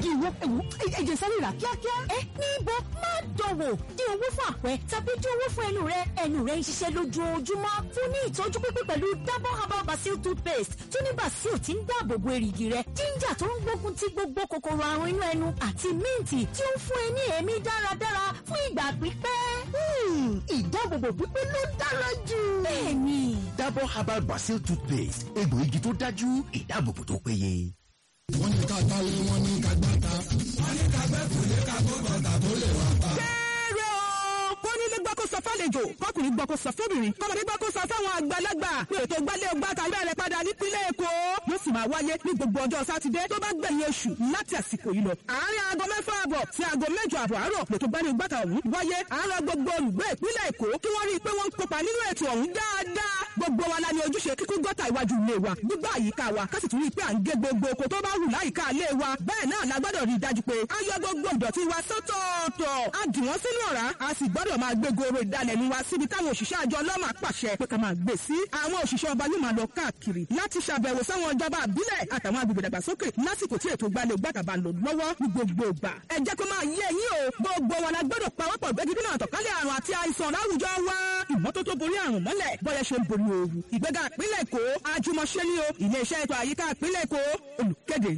ìwọ ẹ̀wò ẹ̀jẹ̀ sáré rà kíákíá. ẹ níbo má dọ̀wọ̀ dín owó fún àpẹ tàbí dín owó fún ẹnu rẹ ẹnu rẹ ń ṣiṣẹ́ lójoojúmọ́ fún ní ìtọ́jú pípé pẹ̀lú double herbal basil toothpaste tó ní basil tí ń dáàbò bo èrìgì rẹ ginger tó ń gbógun ti gbogbo kòkòrò àrùn inú ẹnu àti míǹtì tí ó ń fún ẹ ní èémí dáradára fún ìgbà pípẹ́. ìdáàbòbò pípé ló dára jù. bẹ́ẹ̀ni. Dabur herbal basil toothpaste egbò igi tó dájú ìdáàbòbò tó péye. wọ́n ní ká gbálé wọ́n ní ká gbáta. wọ́n ní ká gbẹ́ kùlé ká gbọ́ bàtà tó lè wà pa. kéré o kónílé gbọ́ kó sọ fálejò kọkùnrin gbọ́ kó sọ fóbìnrin kọmọdé gbọ́ kó sọ fáwọn àgbàlagbà pé ètò gbálé ọgbà tàbí bẹ̀rẹ̀ padà nípínlẹ̀ èkó yóò sì máa wáyé ní gbogbo ọjọ́ sátidé tó bá gbẹ̀yìn oṣù láti àsìkò yìí lọ. àárín aago mẹ́fà àbọ̀ sí aago mẹ́jọ àbọ̀ àárọ̀ lètò gbálé ọgbà tà ọ̀hún wáyé àárọ̀ gbogbo olùgbé ìpínlẹ̀ èkó kí wọ́n rí i pé wọ́n ń kópa nínú ètò ọ̀hún dáadáa gbogbo wa la ní ojúṣe kíkún gọ́tà iwájú ilé wa gbígbà àyíká wa ká sì tún rí i pé à ń gé gbogbo oko tó bá wù láyìíká ilé wa bẹ́ẹ̀ náà la gbọ́dọ̀ rí i dájú pé a yọ gbogbo ìdọ̀tí wa sọ́tọ̀ọ̀tọ̀ a dì wọ́n sínú ọ̀rá a sì gbọ́dọ̀ máa gbé goro ìdalẹ̀nu wa síbi táwọn òṣìṣẹ́ àjọ ọlọ́mà pàṣẹ pé ká máa gbé sí àwọn òṣìṣẹ́ ọba yóò máa lọ káàkiri láti ṣàbẹ̀wò sáwọn ìjọba àbílẹ̀ àtàwọn agbègbè dàgbàsókè lásìkò tí ètò ìgbàlẹ̀ gbàtàbà lò lọ́wọ́ ní gbogbo ìgbà ẹ jẹ́ kó máa yé yín o gbogbo wa la gbọ́dọ̀ pawọ́pọ̀ gbẹ́gídínà àtọ̀kálẹ̀ àrùn àti àìsàn láwùjọ wa ìmọ́tótó borí àrùn mọ́lẹ̀ bọ́yẹ̀ ṣe ń borí ooru ìgbéga ìpínlẹ̀ èkó àjùmọ̀ṣe ni o iléeṣẹ́ ètò àyíká ìpínlẹ̀ èkó olùkéde.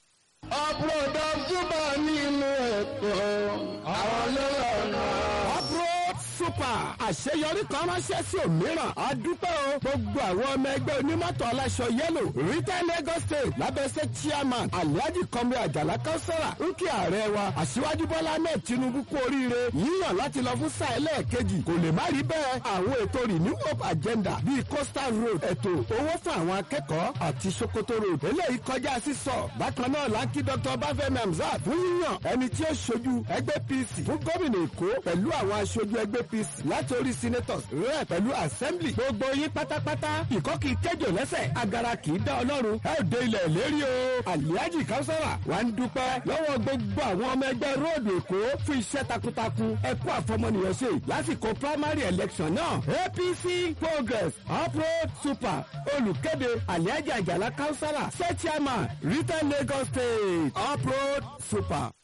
ọ̀pọ̀lọpọ̀ túbọ̀ nínú ẹ̀kọ́ àwọn lọ́rọ̀ Uproad super àṣeyọrí kan ránṣẹ́ sí òmíràn a dúpẹ́ o gbogbo àwọn ọmọ ẹgbẹ́ onímọ́tò aláṣọ yẹ́lò retail Lagos state lábẹ́sẹ̀ chairman alhaji kọ́mi àjàlá kánsẹ́rà ń kí ààrẹ wa aṣíwájú bọ́lá náà tinubu kú oríire yíyàn láti lọ fún sáà ẹlẹ́ẹ̀kejì kò lè má rí bẹ́ẹ̀ àwọn ètò renew hope agenda bíi coastal road ètò owó fún àwọn akẹ́kọ̀ọ́ àti sokoto road eléyìí kọjá sísọ bákan náà láńkì dr bafẹ́mi hamzat fún yíyàn ẹni tí ó ṣojú ẹgbẹ́ pc fún gómìnà èkó pẹ̀lú àwọn aṣojú ẹgbẹ́ apc láti orí senators rẹ̀ pẹ̀lú assembly gbogbo yín pátápátá ìkọ́ kì í kéjò lẹ́sẹ̀ agara kì í dá ọlọ́run ẹ ò dé ilẹ̀ lérí o aliaji kausara wà ń dúpẹ́ lọ́wọ́ gbogbo àwọn ọmọ ẹgbẹ́ róòdù èkó fún iṣẹ́ takuntakun ẹ kú àfọmọnìyàn ṣe lásìkò primary election náà apc progress uproad super olùkéde aliaji àjàlá kausara state chairman retail lagos state uproad super.